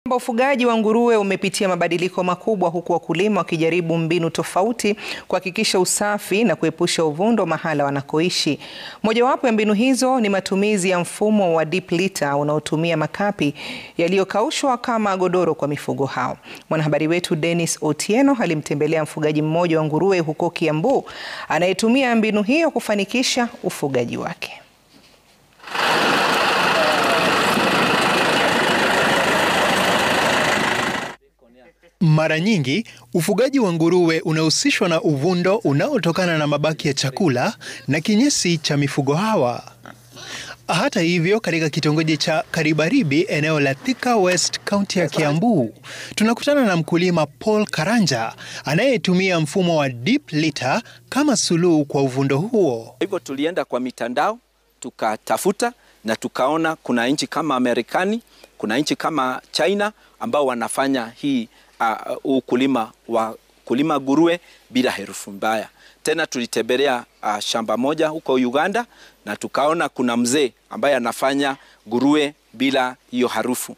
Ufugaji wa nguruwe umepitia mabadiliko makubwa huku wakulima wakijaribu mbinu tofauti kuhakikisha usafi na kuepusha uvundo mahala wanakoishi. Mojawapo ya mbinu hizo ni matumizi ya mfumo wa deep litter unaotumia makapi yaliyokaushwa kama godoro kwa mifugo hao. Mwanahabari wetu Dennis Otieno alimtembelea mfugaji mmoja wa nguruwe huko Kiambu anayetumia mbinu hiyo kufanikisha ufugaji wake. Mara nyingi ufugaji wa nguruwe unahusishwa na uvundo unaotokana na mabaki ya chakula na kinyesi cha mifugo hawa. Hata hivyo, katika kitongoji cha Karibaribi, eneo la Thika West, kaunti ya Kiambu, tunakutana na mkulima Paul Karanja anayetumia mfumo wa deep litter kama suluhu kwa uvundo huo. Hivyo tulienda kwa mitandao tukatafuta na tukaona kuna nchi kama Marekani, kuna nchi kama China ambao wanafanya hii uh, ukulima wa kulima nguruwe bila herufu mbaya. Tena tulitembelea uh, shamba moja huko Uganda na tukaona kuna mzee ambaye anafanya nguruwe bila hiyo harufu.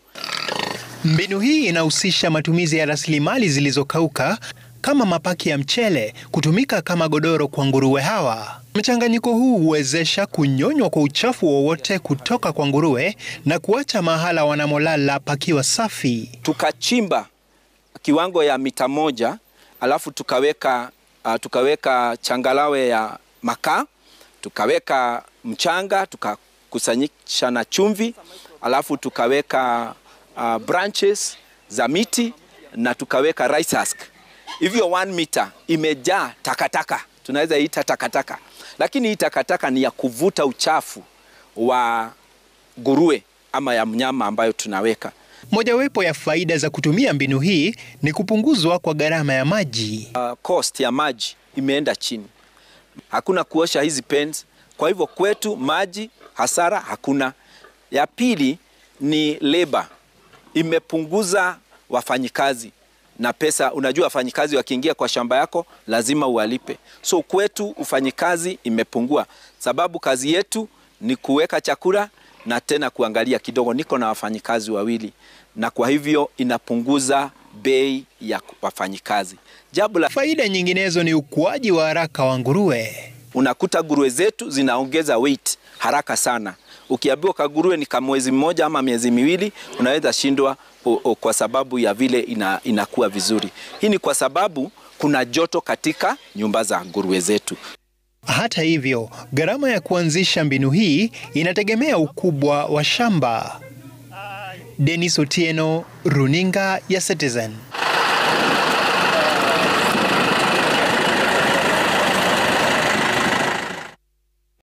Mbinu hii inahusisha matumizi ya rasilimali zilizokauka kama mapaki ya mchele kutumika kama godoro kwa nguruwe hawa. Mchanganyiko huu huwezesha kunyonywa kwa uchafu wowote kutoka kwa nguruwe na kuacha mahala wanamolala pakiwa safi. Tukachimba kiwango ya mita moja alafu tukaweka, uh, tukaweka changalawe ya makaa, tukaweka mchanga, tukakusanyisha na chumvi, alafu tukaweka uh, branches za miti na tukaweka rice husk. Hivyo 1 meter imejaa takataka, tunaweza ita takataka, lakini hii takataka ni ya kuvuta uchafu wa nguruwe ama ya mnyama ambayo tunaweka. Mojawapo ya faida za kutumia mbinu hii ni kupunguzwa kwa gharama ya maji. Uh, cost ya maji imeenda chini, hakuna kuosha hizi pens, kwa hivyo kwetu maji hasara hakuna. Ya pili ni labor, imepunguza wafanyikazi na pesa. Unajua, wafanyikazi wakiingia kwa shamba yako lazima uwalipe, so kwetu ufanyikazi imepungua, sababu kazi yetu ni kuweka chakula na tena kuangalia kidogo. Niko na wafanyikazi wawili, na kwa hivyo inapunguza bei ya wafanyikazi. Jambo la Faida nyinginezo ni ukuaji wa haraka wa nguruwe. unakuta nguruwe zetu zinaongeza weight haraka sana. Ukiambiwa kaguruwe ni kama mwezi mmoja ama miezi miwili, unaweza shindwa o, o, kwa sababu ya vile ina, inakuwa vizuri. Hii ni kwa sababu kuna joto katika nyumba za nguruwe zetu. Hata hivyo, gharama ya kuanzisha mbinu hii inategemea ukubwa wa shamba. Dennis Otieno, Runinga ya Citizen.